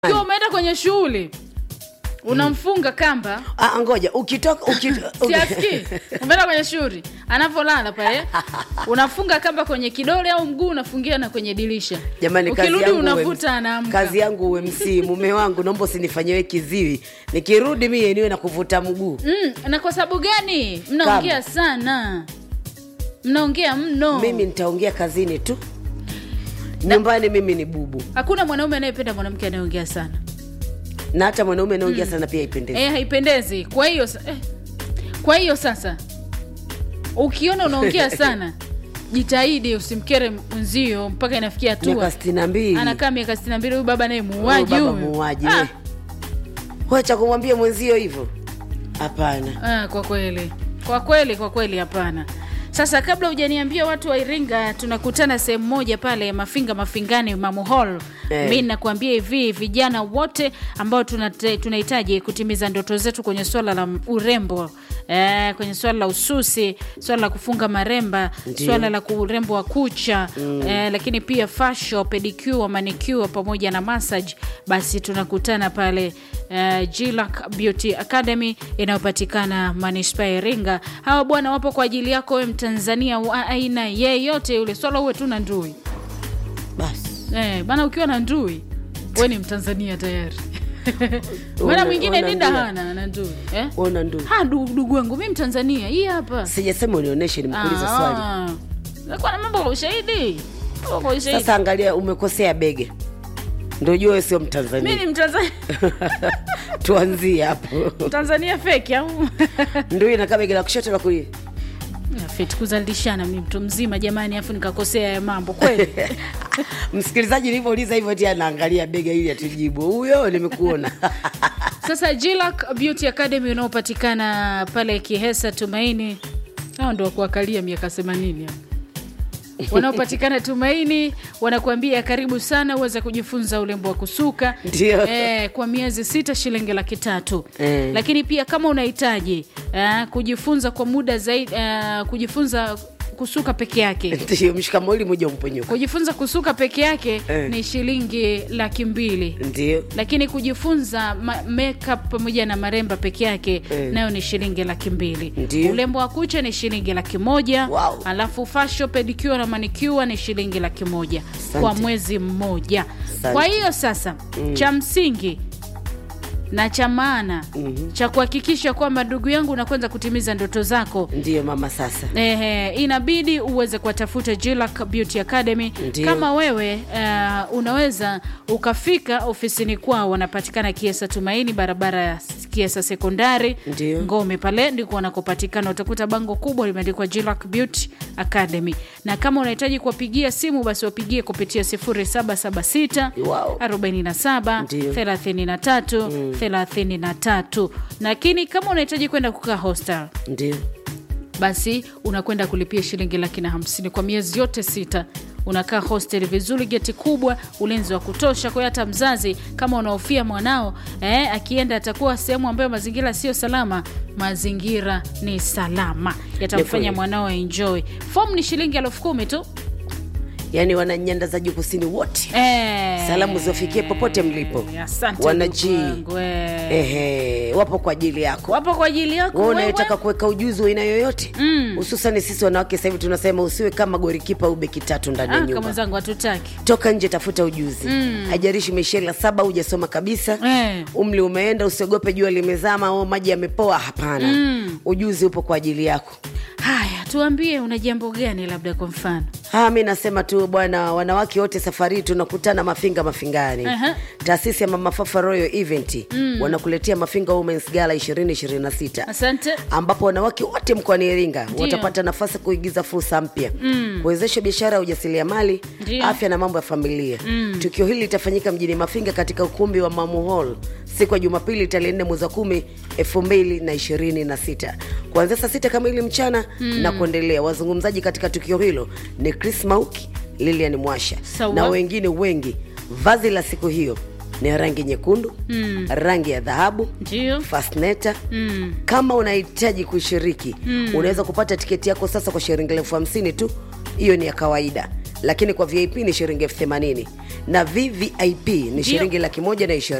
ukiwa umeenda kwenye shughuli unamfunga kamba Ah, ngoja ukitoka ukito, siaski umeenda kwenye shughuli anavyolala pale unafunga kamba kwenye kidole au mguu unafungia na kwenye dirisha jamani kazi ukirudi yangu uwe- unavuta anaamka kazi yangu uwe msii mume wangu naomba usinifanyiwe kiziwi nikirudi mie niwe na kuvuta mguu mm, na kwa sababu gani mnaongea sana mnaongea mno mimi nitaongea kazini tu nyumbani mimi ni bubu hakuna mwanaume anayependa mwanamke anayeongea sana na hata mwanaume anaongea sana pia ipendezi eh, haipendezi kwa hiyo sa- eh, kwa hiyo sasa ukiona unaongea sana jitahidi usimkere mwenzio mpaka inafikia miaka hatua sitini na mbili anakaa miaka sitini na mbili huyu baba naye Huyu muuaji baba huyu muuaji Ah, we. wacha kumwambia mwenzio hivyo hapana ah, kwa kweli kwa kweli kwa kweli hapana sasa kabla hujaniambia watu wa iringa tunakutana sehemu moja pale mafinga mafingani mamu hall Eh. mi nakuambia hivi vijana wote ambao tunate- tunahitaji kutimiza ndoto zetu kwenye swala la urembo eh, kwenye swala la ususi swala la kufunga maremba Ndio. swala la urembo wa kucha mm. eh, lakini pia fasho pedicure manicure pamoja na massage basi tunakutana pale uh, Gilac Beauty Academy inayopatikana manispaa ya Iringa. Hawa bwana wapo kwa ajili yako wewe Mtanzania wa aina yeyote yule, swala uwe tu na ndui basi eh, bana, ukiwa na ndui we ni Mtanzania tayari. Bwana Una- mwingine una Linda ndui. hana na ndui eh? ona ndu Ha, du- ndugu wangu mi Mtanzania, hii hapa sijasema unionyeshe nimekuuliza swali Ah, nakuwa na mambo kwa ushahidi Mambo kwa ushahidi. sasa angalia umekosea bege ndo jua wewe sio mi mtanzania ni Mtanzania, tuanzie hapo Mtanzania feki au ndo inakaa bege la kushoto la kulia feti kuzalishana mi mtu mzima jamani, afu nikakosea ya mambo kweli. msikilizaji nilivyouliza hivyo ti anaangalia bega ili atujibu huyo nimekuona Sasa Gilac Beauty Academy unaopatikana pale Kihesa Tumaini, hao ndo wakuakalia miaka themanini hao. wanaopatikana Tumaini wanakuambia karibu sana uweze kujifunza urembo wa kusuka Ndio. eh, kwa miezi sita shilingi laki tatu Eh. lakini pia kama unahitaji eh, kujifunza kwa muda zaidi eh, kujifunza kusuka peke yake ndio mshikamoli moja mponyoka kujifunza kusuka peke yake Eh. ni shilingi laki mbili ndio lakini kujifunza ma- makeup pamoja na maremba peke yake Eh. nayo ni shilingi laki mbili Ndio. ulembo wa kucha ni shilingi laki moja Wow. alafu fasho pedicure na manicure ni shilingi laki moja Asante. kwa mwezi mmoja Asante. kwa hiyo sasa cha msingi na cha maana Mhm. cha kuhakikisha kwamba ndugu yangu unakwenda kutimiza ndoto zako ndio mama sasa Ehe, inabidi uweze kuwatafuta Gilac Beauty Academy. Ndio. Kama wewe uh, unaweza ukafika ofisini kwao, wanapatikana Kiesa Tumaini, barabara ya Kiesa Sekondari Ndio. Ngome, pale ndiko wanakopatikana. Utakuta bango kubwa limeandikwa Gilac Beauty Academy, na kama unahitaji kuwapigia simu, basi wapigie kupitia 0776 Wow. 47 Ndio. 33 33. Lakini kama unahitaji kwenda kukaa hostel ndio basi unakwenda kulipia shilingi laki na hamsini kwa miezi yote sita unakaa hostel vizuri geti kubwa ulinzi wa kutosha kwa hiyo hata mzazi kama unahofia mwanao eh, akienda atakuwa sehemu ambayo mazingira sio salama mazingira ni salama Ni yatamfanya kweli. mwanao enjoy fom ni shilingi elfu kumi tu yaani wana nyanda za juu kusini wote eh, Salamu ziwafikie popote mlipo. asante Wana ndugu G. wangu, eh. ehe wapo kwa ajili yako wapo kwa ajili yako wewe wewe. unayetaka kuweka ujuzi wa aina yoyote hususani sisi wanawake sasa hivi tunasema usiwe kama gorikipa au beki tatu ndani ya Ah, kama nyumba zangu hatutaki toka nje tafuta ujuzi haijarishi umeshela saba hujasoma kabisa Eh. umri umeenda usiogope jua limezama au maji yamepoa hapana ujuzi upo kwa ajili yako haya tuambie una jambo gani labda kwa mfano Ha, mi nasema tu bwana, wanawake wote safari hii tunakutana Mafinga Mafingani. Aha. Taasisi ya Mama Fafa Royal Event wanakuletea Mafinga Women's Gala 2026 asante ambapo wanawake wote mkoani Iringa Ndio. watapata nafasi ya kuigiza fursa mpya kuwezesha biashara ya ujasiriamali, Ndio. afya na mambo ya familia. Tukio hili litafanyika mjini Mafinga katika ukumbi wa Mamu Hall siku ya Jumapili tarehe 4 mwezi wa 10 2026 kuanzia saa sita kamili mchana na kuendelea. Wazungumzaji katika tukio hilo ni Chris Mauki, Lilian Mwasha Sawa. na wengine wengi. Vazi la siku hiyo ni rangi nyekundu, rangi ya dhahabu ndio fasneta mm. kama unahitaji kushiriki mm. unaweza kupata tiketi yako sasa kwa shilingi elfu hamsini tu hiyo ni ya kawaida lakini kwa vip ni shilingi elfu themanini na vvip ni shilingi laki moja na ishirini